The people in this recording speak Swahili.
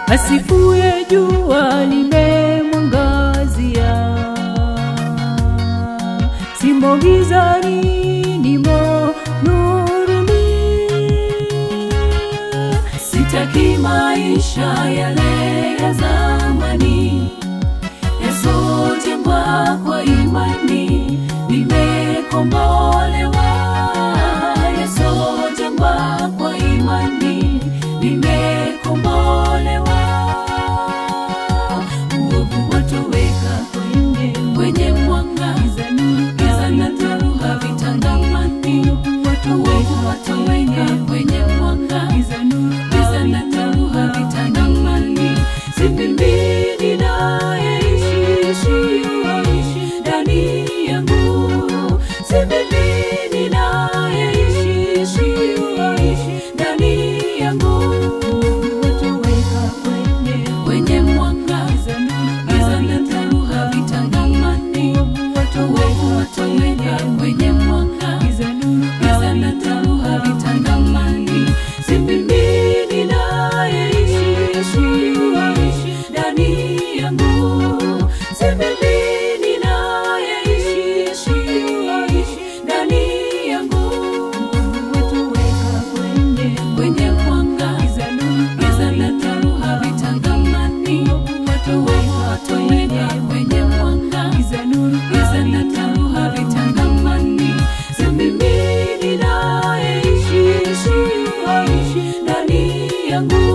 asifuye jua limemwangazia, simo gizani, nimo nuruni. Sitaki maisha yale ya zamani yasojengwa kwa imani, nimekombolewa. Yasojengwa kwa imani, nimekombolewa. Uovu watoweka kwenye kwenye mwanga, giza na dhoruba vitangamani. Uovu watoweka kwenye mwanga, giza na dhoruba vitangamani. Si mimi ninayeishi ndani yangu, si mimi ninayeishi ndani yangu. Kwenye mwanga, giza na dhoruba vitangamani. Uovu watoweka kwenye mwanga, giza na dhoruba vitangamani. Si mimi ninayeishi ndani yangu, si mimi ninayeishi ndani yangu. Kwenye mwanga, giza na dhoruba vitangamani. Uovu watoweka kwenye mwanga, giza na dhoruba vitangamani. Si mimi ninayeishi ndani yangu